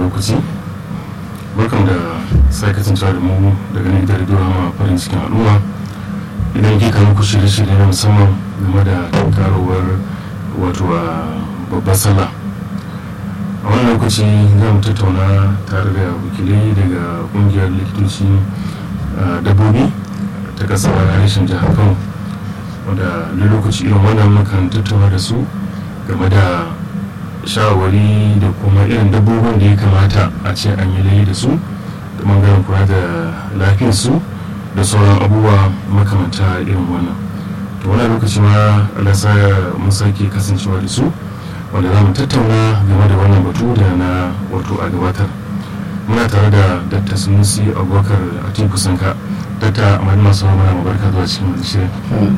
lokaci barkan da sake kasancewa da mu daga nan gidan rediyo hama farin cikin al'umma idan ke kan ku shirye-shirye na musamman game da karowar wato a babbar sallah a wannan lokaci za mu tattauna tare da wakilai daga kungiyar likitoci dabbobi ta kasar harshen jihar kano wanda lokaci irin wannan mukan tattauna da su game da shawarwari da kuma irin dabbobin da ya kamata a ce an yi layi da su da bangaren kula da lafiyarsu da sauran abubuwa makamanta irin wannan to wani lokaci ma alasa mun sake kasancewa da su wanda za mu tattauna game da wannan batu da na wato a gabatar muna tare da dr sunusi abubakar atiku sanka dr amadu masu mana mabarka zuwa cikin wani shirin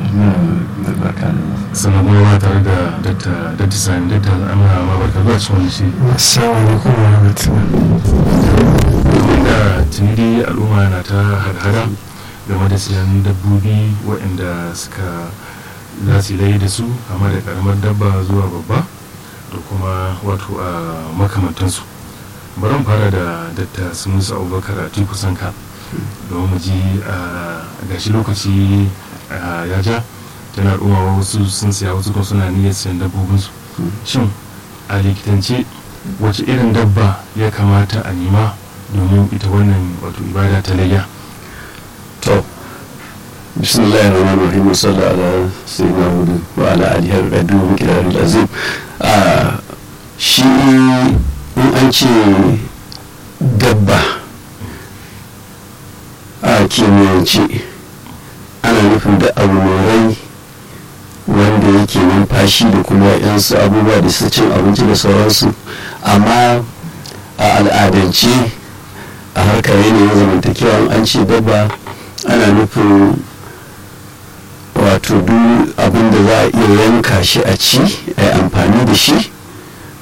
sannan kuma muna tare da dr sani dr amina mabarka zuwa cikin wani shirin assalamu alaikum wa rahmatullahi da tunidi al'umma na ta hada game da siyan dabbobi waɗanda suka za su yi da su kama da karamar dabba zuwa babba da kuma wato a makamantansu bari mu fara da datta sunusu abubakar a tiku sanka domin mu ji a gashi lokaci ya ja tana al'umma wasu sun siya wasu kuma suna niyyar siyan dabbobinsu shin a likitance wace irin dabba ya kamata a nema domin ita wannan wato ibada ta layya to bismillahir rahmanir rahim sallallahu ala sayyidina muhammad wa ala alihi wa sahbihi kirarul azim a shi in an ce dabba a kimiyyance ana nufin da abu mai rai wanda yake numfashi da kuma yansu abubuwa da su cin abinci da sauransu amma a al'adance a harkar yanayin zamantakewa an ce dabba ana nufin wato duk abin da za a iya yanka shi a ci a amfani da shi